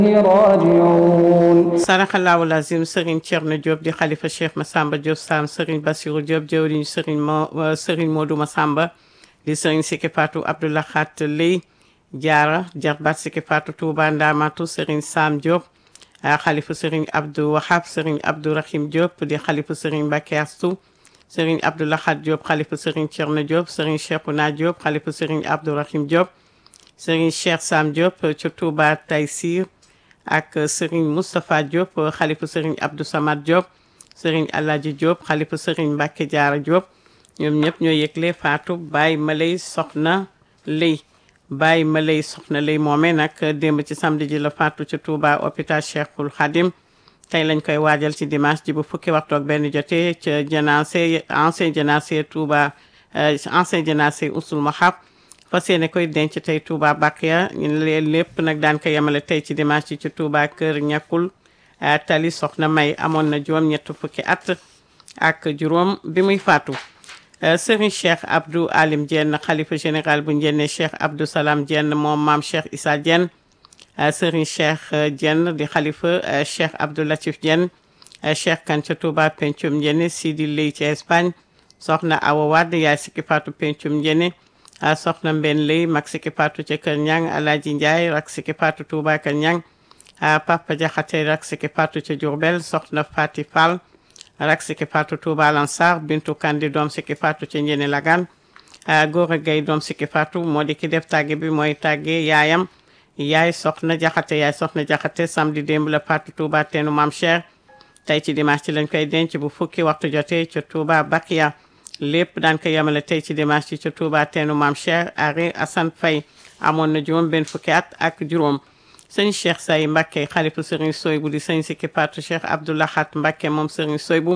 راجعون saraxalaawu lazim Serigne Thierno Diop di xalifa Cheikh Massamba Diop Sam Serigne Bassirou Diop jëwriñ Serigne Mo Serigne Modou Massamba di Serigne Siki Fatou Abdoulaye Khat Ley Diarra jarbaat Siki Fatou Touba Ndamatu Serigne Sam Diop ah xalifa Serigne Abdou Wahab Serigne Abdou Rahim Diop di xalifa Serigne Mbacké Astou Serigne Abdoulaye Khat Diop xalifa Serigne Thierno Diop Serigne Cheikhouna Diop xalifa Serigne Abdou Rahim Diop Serigne Cheikh Sam Diop ci Touba Taysir ak Serigne Moustapha Diop xalifa Serigne Abdou Samad Diop Serigne Alhaji Diop xalifa Serigne Mbacké Diarra Diop ñoom ñëpp ñoo yëgle Fatou Baye Malay Soxna Lay Baye Malay Soxna Lay moomee nag démb ci samedi ji la Fatou ci Touba hôpital Cheikhul Khadim tey lañ koy waajal ci dimanche ji bu fukki waxtu ak benn jotee ca janaase ancien janaase Touba ancien janaase Ousul Mahab fas yéene koy denc tey Touba Bakia ñu leen lépp nag daan ko yemale tey ci dimanche ci ci Touba kër ñàkkul tali soxna May amoon na juróom ñett fukki at ak juróom bi muy faatu Serigne Cheikh Abdou Alim Diène xalifa général bu njenne Cheikh Abdou Salam Diène moom maam Cheikh Issa Diène Serigne Cheikh Diène di xalifa Cheikh Abdou Latif Diène Cheikh Kan ca Touba pencum njenne Sidi Ley ci Espagne soxna Awa Wade yaay sikki faatu pencum njenne a soxna mbenn lay mag siki patu ca kër ñang alaaji njaay rak siki patu tuuba kër ñang a papa jaxate rak siki patu ca jurbel soxna fati fall rak siki patu tuuba lansar bintu kandi doom siki patu ca njene lagan a góor a gay doom siki patu moo di ki def tàgge bi mooy tàgge yaayam yaay soxna jaxate yaay soxna jaxate samedi démb la patu tuuba teenu mam cher tey ci dimanche ci lañ koy denc bu fukki waxtu jotee ca tuuba bakiya lépp daan ko yemale tey ci dimanche ci ca Touba teenu maam Cheikh Ari Assane Faye amoon na juróom benn fukki at ak juróom sëñ Cheikh Say Mbacké xalifu sëriñ Soybu di sëñ Sikki Patu Cheikh Abdoulaye Khat Mbacké moom sëriñ Soybu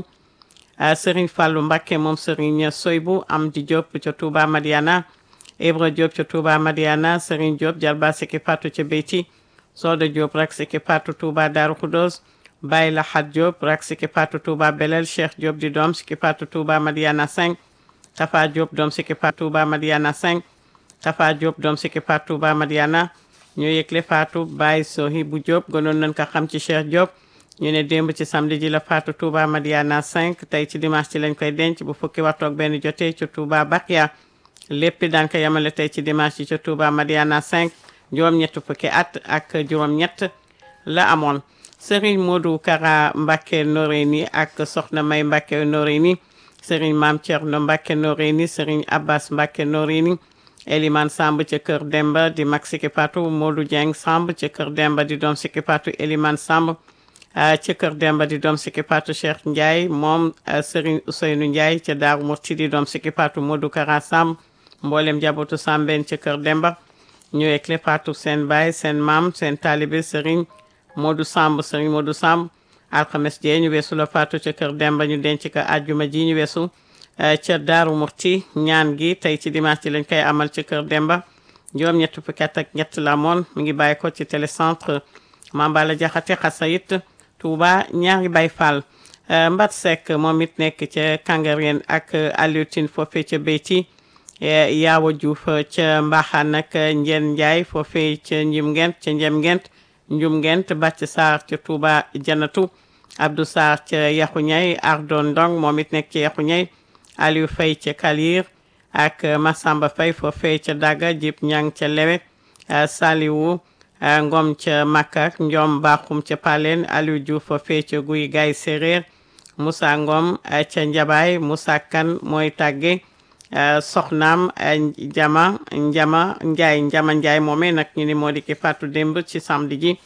sëriñ Fallou Mbacké moom sëriñ Soybu am di Diop ca Touba Madiana Ibra Diop ca Touba Madiana sëriñ Diop Jalba Sikki Patu ca Beyti Soda Diop rak Sikki Patu Touba Darou Khoudoss Baye Lahat Diop rak Sikki Patu Touba Belel Cheikh Diop di doom Sikki Patu Touba Madiana 5 Tafa Diop doom Sikki Patu Touba Madiana 5 Tafa Diop doom Sikki Patu Touba Madiana ñoo yëgle Fatou Baye Sohi bu Diop gënoon nañ ko xam ci Cheikh Diop ñu ne démb ci samedi ji la Fatou Touba Madiana 5 tey ci dimanche ci lañ koy denc bu fukki waxtu ak benn jotee ci Touba Bakia lépp daan ko yemale tey ci dimanche ci ca Touba Madiana 5 juróom-ñett fukki at ak juróom-ñett la amoon Serigne Modou Kara Mbacké Noreyni ak Soxna May Mbacké Noreyni Serigne Mame Thierno Mbacké Noreyni Serigne Abbas Mbacké Noreyni Elimane Samb ca Kër Demba di mag Sikki Patu Modou Dieng Samb ca Kër Demba di doom Sikki Patu Elimane Samb ca Kër Demba di doom Sikki Patu Cheikh Ndiaye moom Serigne Ousseynou Ndiaye ca Daaru Murti di doom Sikki Patu Modou Kara Samb mboolem jabootu Sambeen ca Kër Demba ñu ekle Patu seen baay seen maam seen taalibe Serigne Modou Samb Serigne Modou Samb alxames jee ñu weesu la faatu ca kër Demba ñu denc ko àjjuma ji ñu weesu ca Daaru Murti ñaan gi tey ci dimanche ci lañ koy amal ca kër Demba juróom ñett fukki at ak ñett la moon mi ngi bàyyi ko ci télécentre Mambala Jaxate Xasayit Touba ñaari Baay Fall Mbat Seck moom it nekk ca Kangareen ak Aliou Tine foofee ca Beyti Yaawa Diouf ca Mbaxaan ak Njeen Njaay foofee ca Njim Ngent ca Njem Ngent njum ngent bàcc saar ca Touba janatu Abdou Sarr ca yaxu ñay Ardon Ndong moom it nekk ca yaxu ñay Aliou Faye ca Kalir ak Massamba Faye foofee ca Daga Jib Ñang ca Lewe Saliwu Ngom ca Makka Njom Bakhoum ca Palen Aliou Diouf foofee ca Guy Gaay Séréer Moussa Ngom ca Njabaay Moussa Kan mooy tàgge soxnaam Njama Njama Njaay Njama Njaay moomee nag ñu ni moo di ki faatu démb ci samedi ji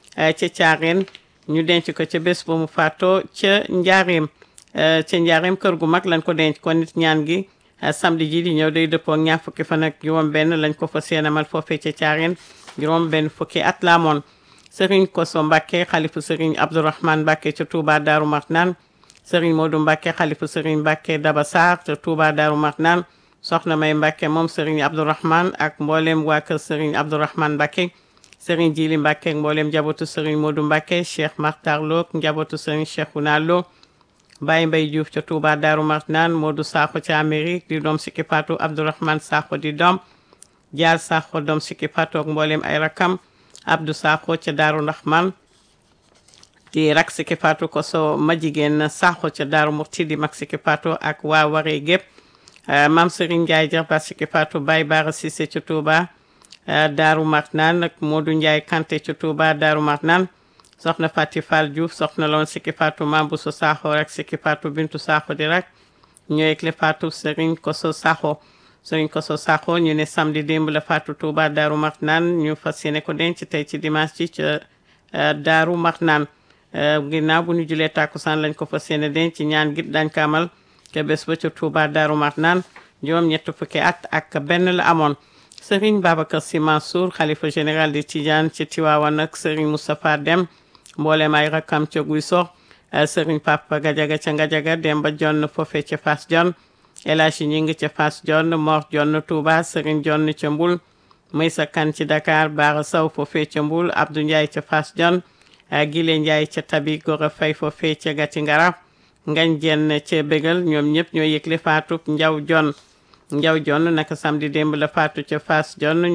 ca caareen ñu denc ko ca bés ba mu faatoo ca njaareem ca njaareem kër gu mag lañ ko denc ko nit ñaan gi samedi ji di ñëw day dëppoo ak ñaar fukki fan ak juróom benn lañ ko fa seenamal foofee ca caareen juróom benn fukki at la amoon sëriñ Koso Mbàkke xalifu sëriñ Abdourahman Mbàkke ca Touba Daaru Marnaan sëriñ Modou Mbacke xalifu sëriñ Mbacke Daba Sarr te Touba Darou Marnaan soxna May Mbacke moom sëriñ Abdourahman ak mboolem waa kër sëriñ Abdourahman Mbacke sëriñ Jili Mbacke ak mboolem njabootu sëriñ Modou Mbacke Cheikh Makhtar Lo ak njabootu sëriñ Cheikhouna Lo Baye Mbaye Diouf ca Touba Darou Marnaan Modou Sakho ca Amérique di doom Sikki Patou Abdourahman Sakho di doom Dial Sakho doom Sikki Patou ak mboolem ay rakam Abdou Sakho ca Daaru Ndaxman di rak Siki Fatou Koso ma jigéen Sakho ca Daaru Murti di mag Siki Fatou ak waa waree gépp Maam Serigne Ndiaye jarba Siki Fatou Baye Bara Cissé ca Touba Daaru Marnaan ak Modou Ndiaye Kanté ca Touba Daaru Marnaan soxna Fati Fall Diouf soxna loon Siki Fatou Mam Bousso Sakho rak Siki Fatou Bintu Sakho di rak ñooy le Fatou Serigne Koso Sakho Serigne Koso Sakho ñu ne samedi démb la Fatou Touba Daaru Marnaan ñu fas yéene ko denc tey ci dimanche ci ca Daaru Marnaan ginnaaw bu ñu julee tàkkusaan lañ ko fas yéene denc ñaan git dañ ko amal ca bés ba ca Touba Daaru Marnaan juróom ñett fukki at ak benn la amoon Serigne Babacar Sy Mansour xalifa général di Tidiane ci Tiwaawan ak Serigne Moustapha Dem mboolem ay rakkam ca guy sox Serigne Papa Gajaga ca Gajaga Demba Jonn foofe ca Fass Jonn El Hadji Ñing ca Fass Jonn Mor Jonn Touba Serigne Jonn ca Mbul Maysa Kan ci Dakar Baara Saw foofe ca Mbul Abdou Ndiaye ca Fass Jonn Gile Ndiaye ca Tabi Gora Fay foofe ca Gati Ngara Ngañ Jenn ca Bégal ñoom ñëpp ñoo yëgle faatu Njaw Jonn Njaw Jonn naka samedi démb la faatu ca Fass Jonn